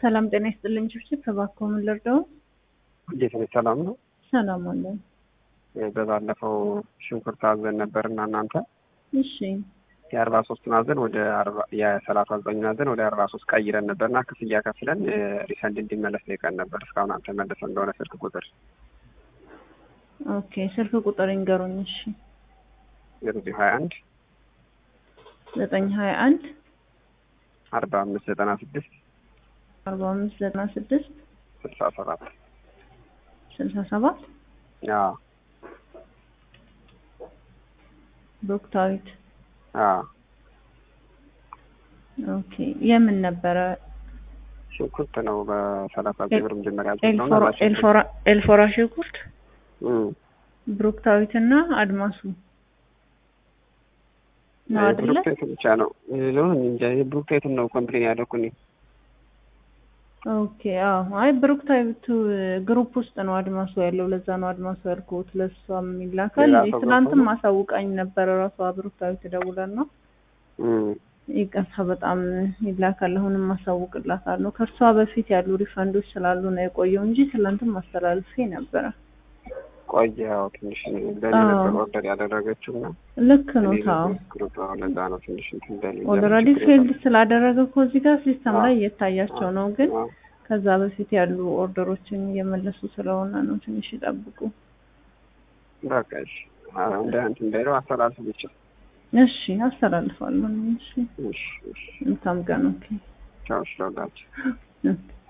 ሰላም ጤና ይስጥልኝ። ችብችብ ተባከው ምን ልርዳው? እንዴት ነህ? ሰላም ነው። ሰላም አለን። በባለፈው ሽንኩርት አዘን ነበርና እናንተ እሺ የአርባ ሶስቱን አዘን ወደ የሰላሳ ዘጠኙን አዘን ወደ አርባ ሶስት ቀይረን ነበርና ክፍያ ከፍለን ሪፈንድ እንዲመለስ ጠይቀን ነበር። እስካሁን አልተመለሰ እንደሆነ ስልክ ቁጥር ኦኬ፣ ስልክ ቁጥር ይንገሩኝ። እሺ ዜሮ ዜሮ ሀያ አንድ ዘጠኝ ሀያ አንድ አርባ አምስት ዘጠና ስድስት አርባ አምስት ዘጠና ስድስት ስልሳ ሰባት ስልሳ ሰባት አዎ ብሩክታዊት አዎ ኦኬ። የምን ነበረ? ሽንኩርት ነው በሰላሳ ሺህ ብር መጀመሪያ ኤልፎራ ኤልፎራ ኤልፎራ ሽንኩርት ብሩክታዊት እና አድማሱ ነው አይደለ? ብሩክታይት ብቻ ነው ሌላውን እንጃ። ብሩክታይትን ነው ኮምፕሌን ያደረኩኝ። ኦኬ አዎ። አይ ብሩክታዊቱ ግሩፕ ውስጥ ነው አድማሱ ያለው። ለዛ ነው አድማሱ ያልኩት። ለሷም ይላካል። ሌላ ሰው ትናንትም ገብቶ ነው? አሳውቃኝ ነበረ ራሷ ብሩክታዊት ደውለን ነው ይቅርታ በጣም ይላካል። አሁንም አሳውቅላታለሁ። ከእርሷ በፊት ያሉ ሪፈንዶች ስላሉ ነው የቆየው እንጂ ትናንትም አስተላልፌ ነበረ። ቆየ ያው ትንሽ በእኔ አዎ። ነበር ኦርደር ያደረገችው እና ልክ ነው እኔ ታው ግሩፕ አዎ፣ ለዛ ነው ትንሽ እንትን በል ኦልሬዲ ፌልድ ስላደረገ እኮ እዚህ ጋር ሲስተም ላይ እየታያቸው ነው። ግን አዎ። ከዛ በፊት ያሉ ኦርደሮችን እየመለሱ ስለሆነ ነው። ትንሽ ይጠብቁ። በቃ እሺ። አዎ፣ እንደ እንትን እንዳይለው አስተላልፍ ብቻ። እሺ አስተላልፋለሁ። እሺ እሺ፣ እሺ። እንታም ቀን ኦኬ ቻው፣ እሺ፣ ለሁላችሁ። ኦኬ